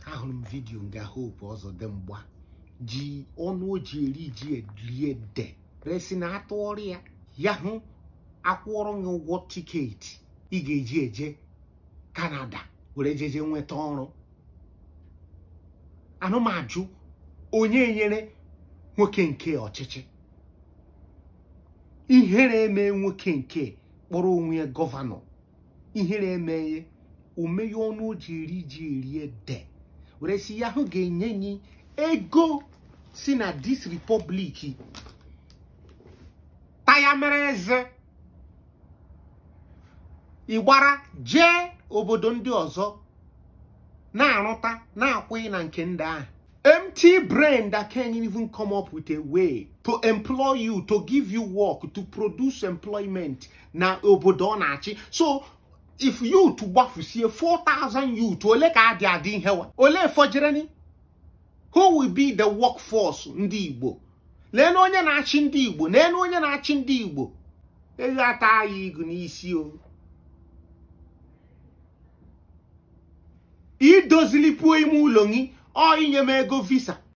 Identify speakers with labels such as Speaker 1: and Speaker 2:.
Speaker 1: ahụrụ m vidiyo nga hope ọzọ dị mgba ji ọnụ o ji eri ji rie de resi na atụọrọ ya ya hụ akwụọrọ gị ụgwọ tiketi ị ga-eji eje kanada were jeje nweta ọrụ anụmajụ onye nyere nwoke nke ọchịchị ihere eme nwoke nke kpọrọ onwe ya gọvanọ ihere emeghe omeghe ọnụ o ji eri ji erie de were si ya ahụ ga-enye nyi ego si na dis republic taya mere eze ịgbara jee obodo ndị ọzọ na-arụta na-akwụghị na nke ndị ahụ empty brain that can't even come up with a way to employ you to give you work to produce employment na obodo ọ na-achị so if youth gbafusie 4000 youth ole ka adị adị ihe wa ole fọjereni who will be the workforce ndị igbo lee na onye na-achị ndị igbo lee na onye na-achị ndị igbo ego ata ya igu n'isi o idozilipuo ime ụlọ gị ọ inye m ego visa